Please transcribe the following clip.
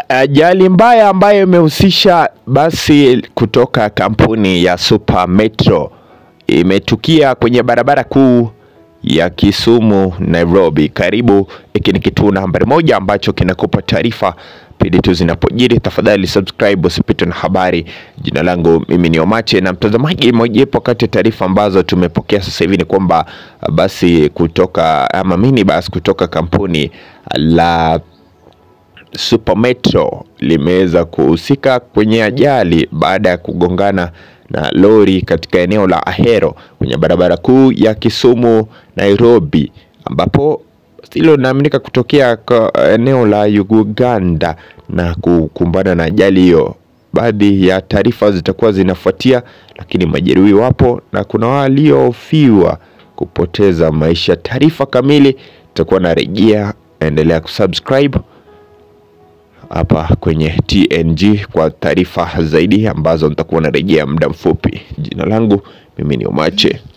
Ajali mbaya ambayo imehusisha basi kutoka kampuni ya Super Metro imetukia kwenye barabara kuu ya Kisumu Nairobi. Karibu, hiki ni kituo nambari moja ambacho kinakupa taarifa pindi tu zinapojiri. Tafadhali subscribe usipitwe na habari. Jina langu mimi ni Omache, na mtazamaji, mojawapo kati ya taarifa ambazo tumepokea sasa hivi ni kwamba basi kutoka ama minibus kutoka kampuni la Super Metro limeweza kuhusika kwenye ajali baada ya kugongana na lori katika eneo la Ahero kwenye barabara kuu ya Kisumu Nairobi, ambapo hilo linaaminika kutokea kwa eneo la Uganda na kukumbana na ajali hiyo. Baadhi ya taarifa zitakuwa zinafuatia, lakini majeruhi wapo na kuna waliofiwa kupoteza maisha. Taarifa kamili itakuwa narejea, endelea kusubscribe hapa kwenye TNG kwa taarifa zaidi ambazo nitakuwa narejea muda mfupi. Jina langu mimi ni Omache.